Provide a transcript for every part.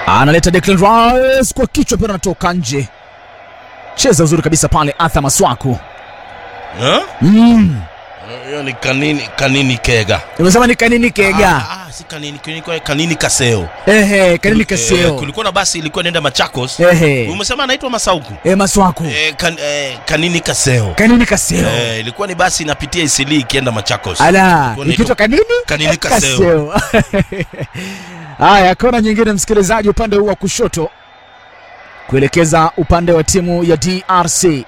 analeta Declan Rice kwa kichwa, pia anatoka nje. Cheza uzuri kabisa pale Arthur Maswaku. Eh? Mm. Hiyo ni kanini kanini kega. Umesema ni kanini kega? Ah, ah, si kanini kanini, kanini kaseo. Ehe, kanini Eh, kaseo. kulikuwa na basi ilikuwa inaenda Machakos. Ehe. Umesema anaitwa Masauku. Eh, Maswaku. Eh, kan, eh, kanini kaseo. Kanini kaseo. Eh, ilikuwa ni basi inapitia Isili ikienda Machakos. Ala, Ilikuwa inaitwa ikitwa kanini? Kanini kaseo. Haya, kona nyingine msikilizaji, upande huu wa kushoto kuelekeza upande wa timu ya DRC.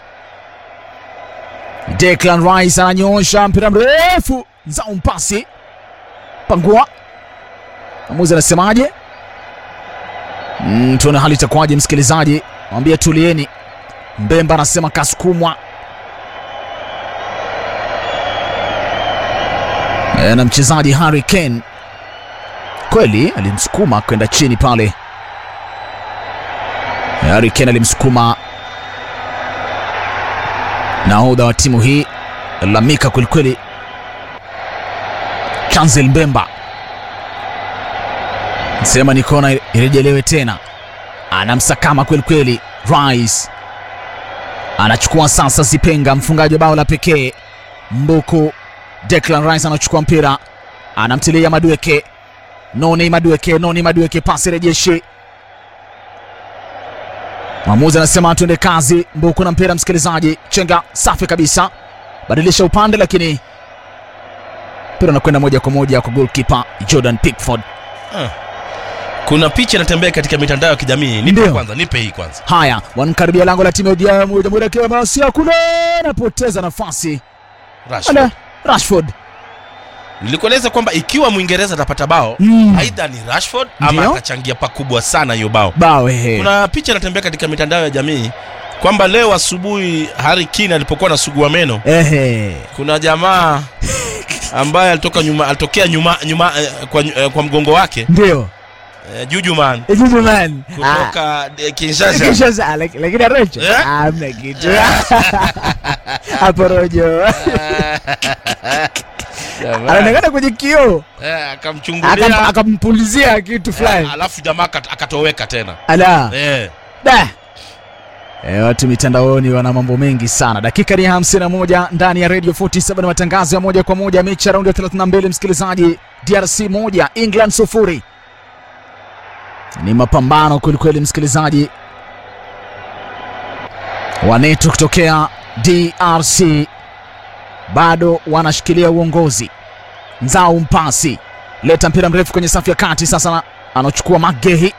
Declan Rice ananyoosha mpira mrefu, zao mpasi pangua. Mwamuzi anasemaje? Mm, tuone hali itakuwaje msikilizaji, mwambie tulieni. Mbemba anasema kasukumwa E, na mchezaji Harry Kane kweli alimsukuma kwenda chini pale. Harry Kane alimsukuma nahodha wa timu hii lamika kwelikweli, Chancel Mbemba sema ni kona irejelewe tena, anamsakama kwelikweli. Rice anachukua sasa, Zipenga mfungaji wa bao la pekee Mbuku Declan Rice anachukua mpira anamtilia Madueke, Noni Madueke, Noni Madueke, pasi rejeshi. Mwamuzi anasema tuende kazi. Mbuku na mpira, msikilizaji. Chenga safi kabisa, badilisha upande, lakini mpira unakwenda moja kwa moja kwa goalkeeper Jordan Pickford. Kuna picha inatembea katika mitandao ya kijamii. Nipe Ndio. kwanza, nipe hii kwanza. Haya, wankaribia lango la timu ya Jamhuri ya Kidemokrasia kule, anapoteza nafasi Rashford. Ala, Rashford Nilikueleza kwamba ikiwa Mwingereza atapata bao, Mm. aidha ni Rashford ama Ndio. atachangia pakubwa sana hiyo bao. bao ehe. Kuna picha inatembea katika mitandao ya jamii kwamba leo asubuhi Harry Kane alipokuwa anasugua meno, Ehe. kuna jamaa ambaye alitoka nyuma, alitokea nyuma, nyuma eh, kwa, eh, kwa mgongo wake Ndio. eh, Jujuman Juju man. Ah. kutoka eh, Kinshasa. Kinshasa, lak- lakini Rojo Eh? hamna kitu hapo Rojo Jamaa, anaonekana kwenye kioo eh, Akam- akamchungulia akampulizia kitu eh, fulani alafu jamaa akat- akatoweka tena ala eh. da E, watu mitandaoni wana mambo mengi sana. Dakika ni 51 ndani ya Radio 47 matangazo ya moja kwa moja mechi ya raundi ya 32, msikilizaji. DRC moja England sufuri. Ni mapambano kwelikweli, msikilizaji. Wanetu kutokea DRC bado wanashikilia uongozi. Nzao mpasi leta mpira mrefu kwenye safu ya kati, sasa na- anachukua Magehi.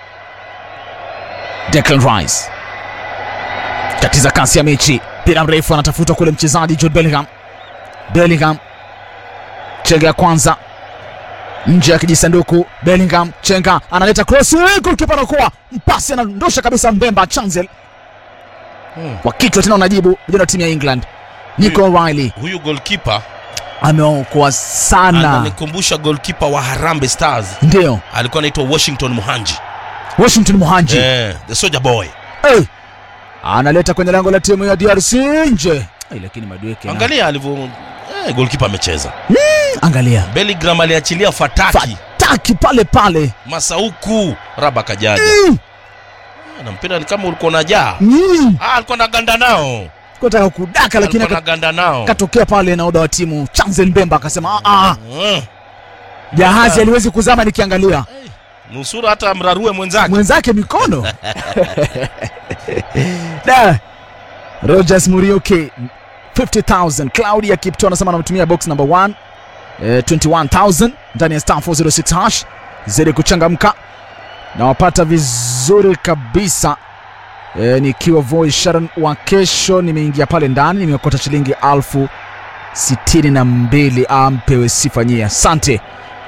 Declan Rice tatiza kasi ya mechi, mpira mrefu anatafuta kule mchezaji Jude Bellingham. Bellingham chenga ya kwanza nje ya kijisanduku. Bellingham chenga analeta cross, golikipa anakuwa mpasi, anadondosha kabisa Mbemba Chancel Hmm. kwa kichwa tena, unajibu vijana wa timu ya England. Nico O'Reilly Huyu goalkeeper ameokoa sana, ananikumbusha goalkeeper wa Harambee Stars ndio alikuwa anaitwa Washington Muhanji Washington Muhanji eh, the soldier boy. hey. analeta kwenye lango la timu ya DRC nje, hey, lakini Madueke na- Angalia alivyo eh, goalkeeper amecheza. angalia Bellingham aliachilia fataki fataki pale pale Masauku raba kajaja Mm. na mpira ni kama ulikuwa unajaa. Mm. Ah, alikuwa anaganda nao, kutaka kudaka lakini alikuwa aka- anaganda nao. akatokea pale naoda wa timu Chancel Mbemba akasema "Ah, ah, Mm. jahazi aliwezi kuzama nikiangalia Nusura hata mrarue mwenzake. mwenzake mikono da Rogers Muriuki 50000 Claudia Kipto anasema anamtumia box number 1 eh, 21000 ndani ya star 406 hash zidi kuchangamka na wapata vizuri kabisa eh, nikiwa Voi Sharon wa kesho nimeingia pale ndani nimeokota shilingi alfu sitini na mbili ampewe sifa nyie asante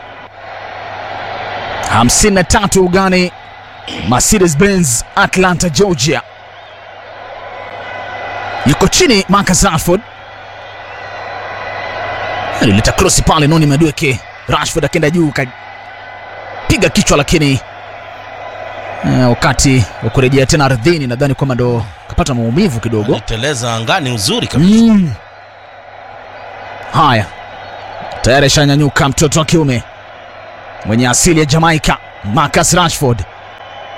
53 ugani Mercedes Benz Atlanta Georgia yuko chini Marcus Rashford alileta krosi pale Noni Madueke Rashford akenda juu kapiga kichwa lakini eh, wakati wa kurejea tena ardhini nadhani kwamba ndo kapata maumivu kidogo Aliteleza angani uzuri kabisa. Mm. Haya, tayari ashanyanyuka mtoto wa kiume mwenye asili ya Jamaica, Marcus Rashford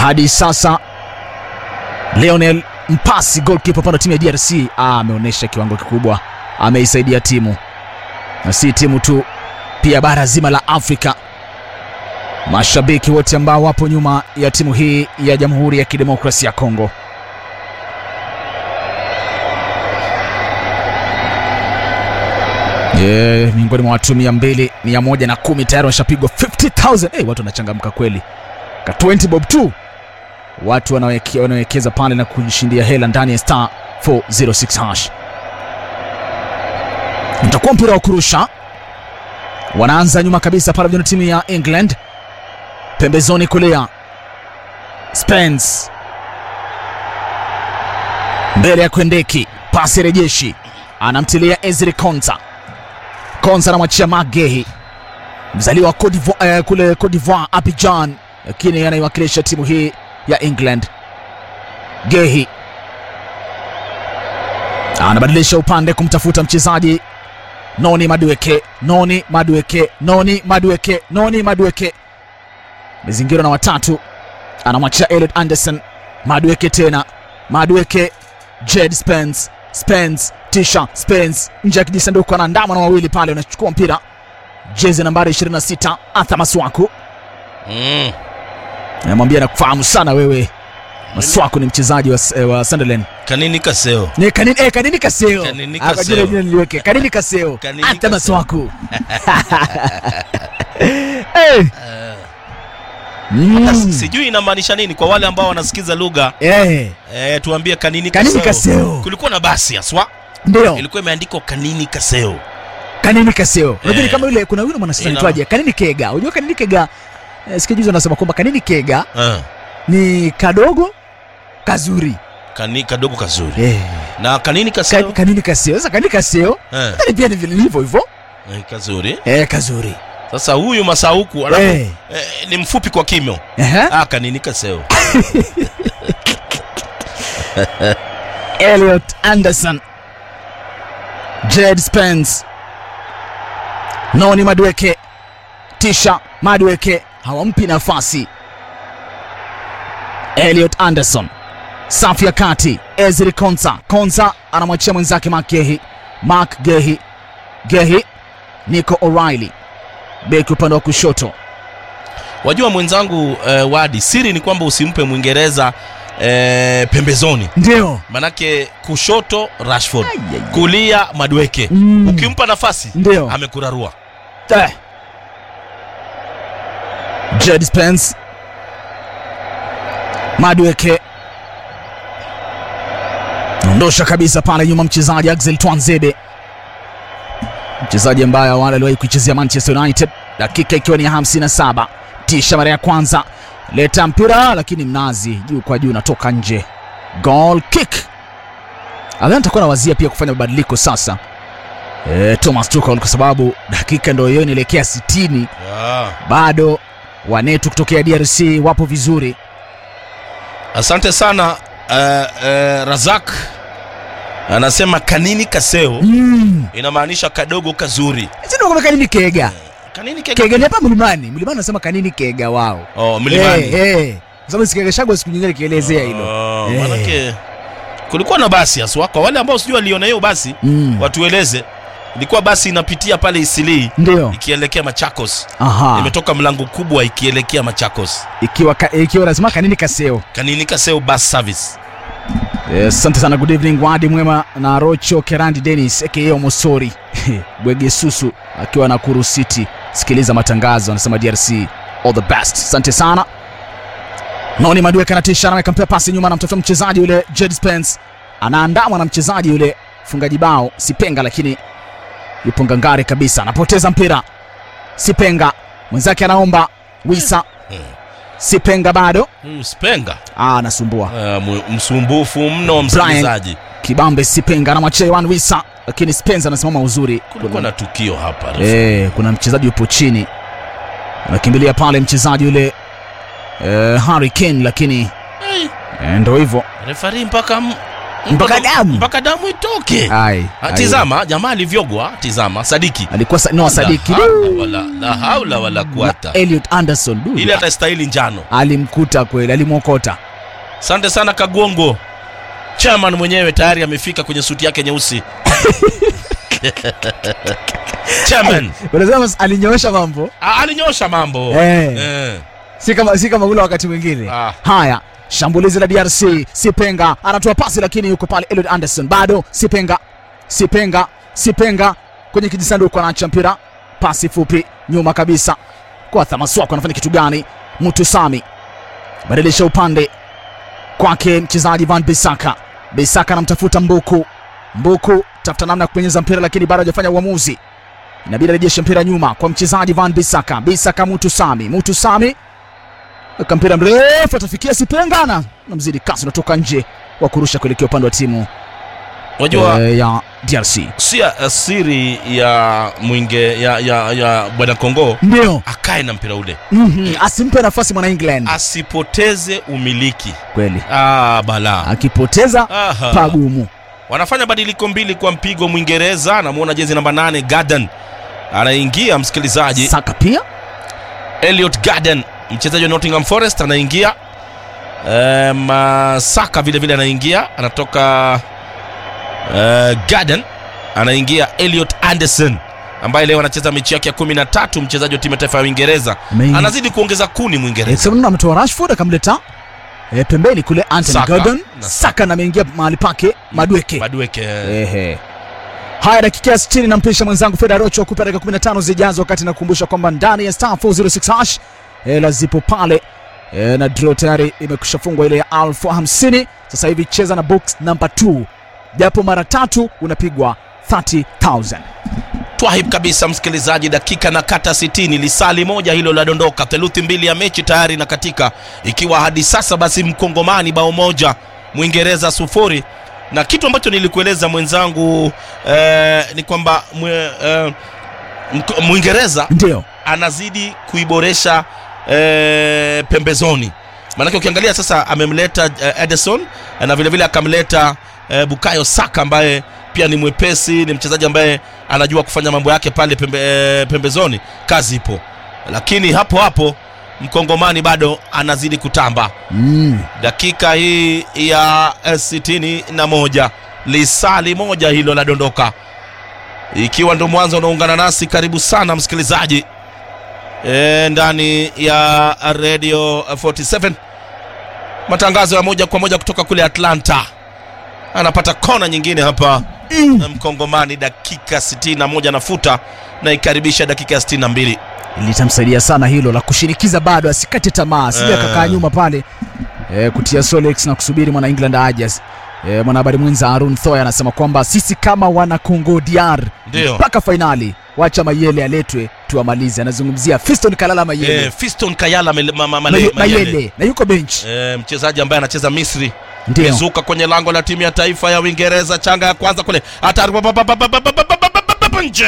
hadi sasa Lionel Mpasi goalkeeper upande wa timu ya DRC ah, ameonyesha kiwango kikubwa, ameisaidia timu na si timu tu, pia bara zima la Afrika. Mashabiki wote ambao wapo nyuma ya timu hii ya Jamhuri ya Kidemokrasia ya Kongo. Yeah, miongoni mwa watu mia mbili mia moja na kumi tayari washapigwa 50000 hey, watu wanachangamka kweli ka 20 bob tu watu wanaweke- wanawekeza pale na kujishindia hela ndani ya star 406 hash itakuwa mpira wa kurusha wanaanza nyuma kabisa pale vijana timu ya england pembezoni kulia spence mbele ya kwendeki pasi rejeshi anamtilia ezri konza konza anamwachia magehi mzaliwa wa Cote d'Ivoire, eh, kule Cote d'Ivoire Abidjan, lakini anaiwakilisha timu hii ya England. Gehi anabadilisha upande kumtafuta mchezaji Noni Madueke, Noni Madueke, Noni Madueke, Noni Madueke, mezingirwa na watatu, anamwachia Elliot Anderson. Madueke tena, Madueke, Jed Spence, Spence tisha Spence nje ya kijisanduku, anaandamwa na wawili pale, unachukua mpira jezi nambari 26 Arthur Maswaku Mm. namwambia nakufahamu sana wewe. Maswaku ni mchezaji wa, eh, wa Sunderland. Kanini Kaseo. Ni kanini, eh, kanini Kaseo. Kanini Ah, kwa Kaseo. jina jina niliweke. Kanini Kaseo. Kanini Arthur Kaseo. Maswaku. Eh. Mm. Sasa Sijui inamaanisha nini kwa wale ambao wanasikiza lugha Eh, eh, tuambie Kanini Kanini Kaseo. Kaseo. Kulikuwa na basi haswa ndio. ilikuwa imeandikwa Kanini Kaseo. Kanini Kaseo. Unajua ni Eh. kama yule kuna yule mwanasiasa Ina- anaitwaje? Kanini Kega. Unajua Kanini Kega eh, siku juzi anasema kwamba Kanini Kega Ah. ni kadogo kazuri. Kani kadogo kazuri. Eh. Na Kanini Ka, Kaseo. kanini Kaseo. Sasa Kanini Kaseo Eh, hata pia ni vile hivyo hivyo. eh, kazuri. Eh, kazuri. Sasa huyu Masauku alafu Eh. eh, ni mfupi kwa kimo. Ehe. Ah, Kanini Kaseo. Elliot Anderson, Jed Spence, Noni Madueke, Tisha Madueke hawampi nafasi. Elliot Anderson, safu ya kati, Ezri Konsa. Konsa anamwachia mwenzake Mark Gehi. Mark Gehi, Gehi, Nico O'Reilly, beki upande wa kushoto. Wajua mwenzangu eh, Wadi, siri ni kwamba usimpe Mwingereza eh, pembezoni. Ndio. Manake kushoto Rashford, Ai, ai, ai. kulia Madueke. Mm. Ukimpa nafasi Ndio. amekurarua. Eh. Jed Spence Madueke ondosha kabisa pale nyuma mchezaji Axel Twanzebe, mchezaji ambaye awali aliwahi kuichezea Manchester United, dakika ikiwa ni ya 57. Tisha mara ya kwanza, leta mpira lakini mnazi juu kwa juu unatoka nje, goal kick. Adhani atakuwa nawazia pia kufanya mabadiliko sasa e, Thomas Tuchel kwa sababu dakika ndio hiyo inaelekea 60 Ah. bado wanetu kutokea DRC wapo vizuri. Asante sana eh, eh, Razak anasema Kanini Kaseo Mm. inamaanisha kadogo kazuri. Sisi ndio kanini kega. Kanini kega. Kega ni hapa mlimani. Mlimani nasema kanini kega wao. Oh, mlimani. Eh, eh. Kwa sababu sikega shagwa siku nyingine kielezea hilo. Oh, Eh. manake kulikuwa na basi haswa kwa wale ambao sijui waliona hiyo basi Mm. watueleze. Ilikuwa basi inapitia pale Isilii Ndio. ikielekea Machakos. Aha. Imetoka mlango kubwa ikielekea Machakos. Ikiwa ka, ikiwa lazima kanini kaseo. Kanini Kaseo bus service. Eh, Asante sana, good evening Wadi Mwema na Rocho Kerandi Dennis aka Omosori Bwege Susu akiwa Nakuru City. Sikiliza matangazo, anasema DRC all the best. Asante sana. Noni Madueke anatisha, anaweka mpira pasi nyuma, anamtafuta mchezaji yule Jed Spence, anaandamwa na mchezaji yule mfungaji bao Sipenga, lakini yupo ngangari kabisa, anapoteza mpira. Sipenga mwenzake anaomba Wisa. Sipenga bado Huyu Spenga ah, anasumbua uh, mu- msumbufu mno msikilizaji. Kibambe Sipenga anamwachia Iwan Wisa, lakini Spence anasimama uzuri. Kulikuwa na tukio hapa. refu. Eh, kuna mchezaji yupo chini anakimbilia pale mchezaji yule eh, Harry Kane, lakini Hey, eh, ndo hivyo refari mpaka m- mpaka damu mpaka damu itoke Ai, Ah, ai. tizama jamaa alivyogwa tizama sadiki alikuwa sa, no sadiki la haula wala, la haula wala kuwata Elliot Anderson du, ili hata stahili njano alimkuta kweli alimwokota asante sana kagongo chairman mwenyewe tayari amefika kwenye suti yake nyeusi chairman unasema alinyoosha mambo ah, alinyosha mambo Eh. Eh. si kama si kama ule wakati mwingine Ah. haya shambulizi la DRC Sipenga anatoa pasi lakini yuko pale Elliot Anderson bado Sipenga Sipenga Sipenga kwenye kijisanduku anaacha mpira pasi fupi nyuma kabisa kwa Thamaswako anafanya kitu gani Mtu Sami badilisha upande kwake mchezaji Van Bisaka Bisaka anamtafuta Mbuku Mbuku tafuta namna ya kupenyeza mpira lakini bado hajafanya uamuzi inabidi arejeshe mpira nyuma kwa mchezaji Van Bisaka Bisaka Mutu Sami Mutu Sami weka mpira mrefu atafikia Sipengana na mzidi kasi unatoka nje wa kurusha kuelekea upande wa timu wajua eh, ya DRC si uh, siri ya mwinge ya, ya, ya bwana kongo ndio akae na mpira ule mm-hmm. asimpe nafasi mwana England asipoteze umiliki kweli ah, bala akipoteza Aha. pagumu wanafanya badiliko mbili kwa mpigo mwingereza anamwona jezi namba 8 garden anaingia msikilizaji Saka pia Elliot Garden mchezaji wa Nottingham Forest anaingia e, Masaka vile vile anaingia anatoka e, Garden anaingia Elliot Anderson ambaye leo anacheza mechi yake ya kumi na tatu mchezaji wa timu ya taifa ya Uingereza Amazing. anazidi kuongeza kuni Mwingereza Sababu ametoa Rashford akamleta eh, pembeni kule Anthony Saka. Gordon Na Saka na ameingia mahali pake Madweke Madueke Ehe. Haya, dakika ya 60 nampisha mwenzangu Feda Rocho akupa dakika 15 zijazo, wakati nakumbusha kwamba ndani ya star 406 hash hela zipo pale e, na draw tayari imekusha fungwa ile ya elfu hamsini. Sasa hivi cheza na box number 2 japo mara tatu unapigwa 30000 twahib kabisa msikilizaji dakika na kata 60 lisali moja hilo ladondoka theluthi mbili ya mechi tayari na katika ikiwa hadi sasa basi mkongomani bao moja mwingereza sufuri na kitu ambacho nilikueleza mwenzangu eh, ni kwamba mwe, eh, mk- mwingereza ndio anazidi kuiboresha eh, pembezoni maanake ukiangalia sasa amemleta eh, edison eh, na vilevile akamleta eh, bukayo saka ambaye pia ni mwepesi ni mchezaji ambaye anajua kufanya mambo yake pale pembe, eh, pembezoni kazi ipo lakini hapo hapo mkongomani bado anazidi kutamba mm. dakika hii ya eh, sitini na moja lisali moja hilo la dondoka ikiwa ndo mwanzo unaungana nasi karibu sana msikilizaji e, ndani ya radio 47 matangazo ya moja kwa moja kutoka kule atlanta anapata kona nyingine hapa Mm. mkongomani dakika 61 nafuta na ikaribisha dakika ya 62 litamsaidia sana hilo la kushinikiza bado asikate tamaa sija Eh. akakaa nyuma pale e, kutia Solex na kusubiri mwana England ajas e, mwanahabari mwenza Arun Thoy anasema kwamba sisi kama wana Congo DR Ndio. mpaka fainali wacha Mayele aletwe tuamalize anazungumzia Fiston Kalala Mayele e, fiston kayala mele, ma, ma, Maye- male, Mayele, mayele. na yuko bench E, mchezaji ambaye anacheza misri ndio imezuka kwenye lango la timu ya taifa ya Uingereza, changa ya kwanza kule, hatari pa- pa- pa- pa- pa- pa- pa- pa- pa- pa- pa- pa- nje.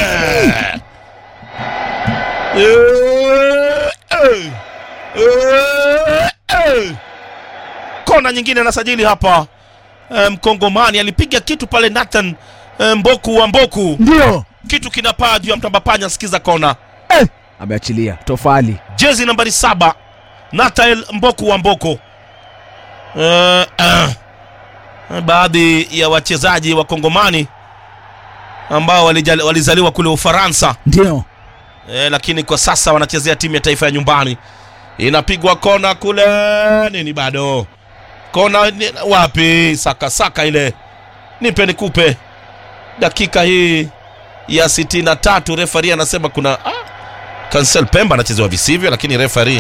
Eh, eh, eh, eh. Kona nyingine anasajili hapa Eh, Mkongomani alipiga kitu pale Nathan eh, Mboku wa Mboku, ndio kitu kinapaa juu ya mtambapanya. Sikiza kona, eh, ameachilia tofali jezi nambari saba Nathael Mboku wa Mboko. Eh, eh. Baadhi ya wachezaji wa Kongomani ambao walijali- walizaliwa kule Ufaransa ndio eh, lakini kwa sasa wanachezea timu ya taifa ya nyumbani. Inapigwa kona kule, nini bado kona ni, wapi? Saka saka ile, nipe nikupe. Dakika hii ya sitini na tatu refari anasema kuna ah, Cancel Pemba anachezewa visivyo, lakini refari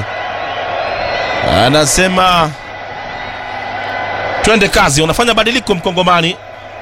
anasema twende kazi. Unafanya badiliko Mkongomani